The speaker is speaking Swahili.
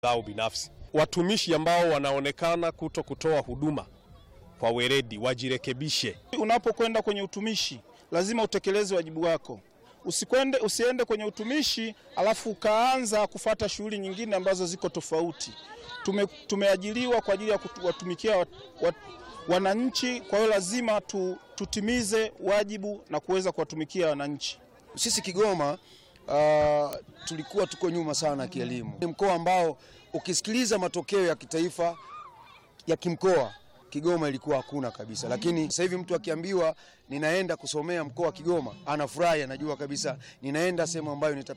zao binafsi. Watumishi ambao wanaonekana kuto kutoa huduma kwa weledi wajirekebishe. Unapokwenda kwenye utumishi lazima utekeleze wajibu wako. Usikwende, usiende kwenye utumishi alafu ukaanza kufata shughuli nyingine ambazo ziko tofauti. Tume, tumeajiliwa kwa ajili ya kuwatumikia wat, wat, wananchi. Kwa hiyo lazima tu, tutimize wajibu na kuweza kuwatumikia wananchi. Sisi Kigoma uh, tulikuwa tuko nyuma sana kielimu. Ni mkoa ambao ukisikiliza matokeo ya kitaifa ya kimkoa Kigoma ilikuwa hakuna kabisa, lakini sasa hivi mtu akiambiwa ninaenda kusomea mkoa wa Kigoma anafurahi, anajua kabisa ninaenda sehemu ambayo nitapewa